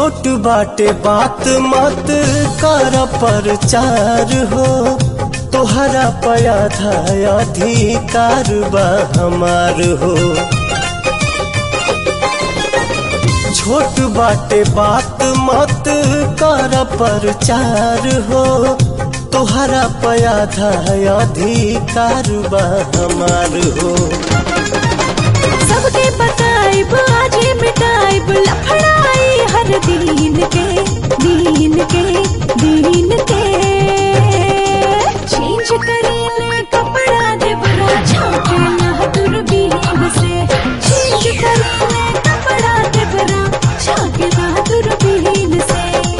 छोट बाटे बात मत कर प्रचार हो तोहरा पया था अधिकार बा हमार हो छोट बाटे बात मत कर प्रचार हो तोहरा पया था अधिकार बा हमार हो सबके बताइब आजे मिटाइब लफड़ाई हर दीन के दीन के दीन के चेंज करेले कपड़ा दे बड़ा झाके ना दूरबीन से चेंज करेले कपड़ा दे बड़ा झाके ना दूरबीन से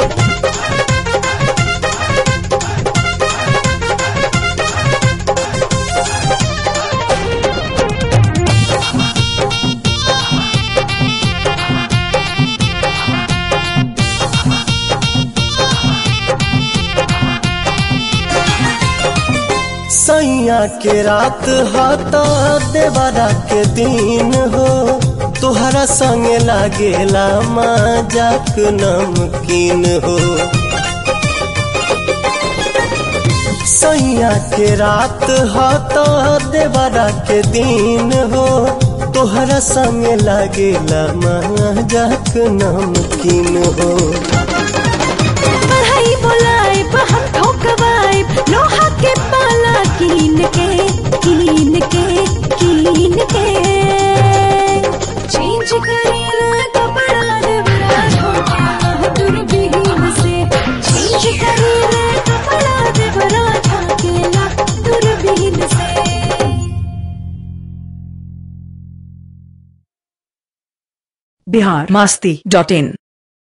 सैया के रात हाथा देवरा के दिन हो तोहरा संग लागेला मजाक नमकीन हो सैया के रात हाथा देवरा के दिन हो तोहरा संग लागेला मजाक नमकीन हो पढ़ाई बोलाइब हम ठोकवाइब लोहा के पाला कीन के कीन के कीन के चेंज करेला कपड़ा देवरा ठोका दूरबीन से चेंज करेला कपड़ा देवरा ठोकेला दूरबीन से बिहार मस्ती डॉट इन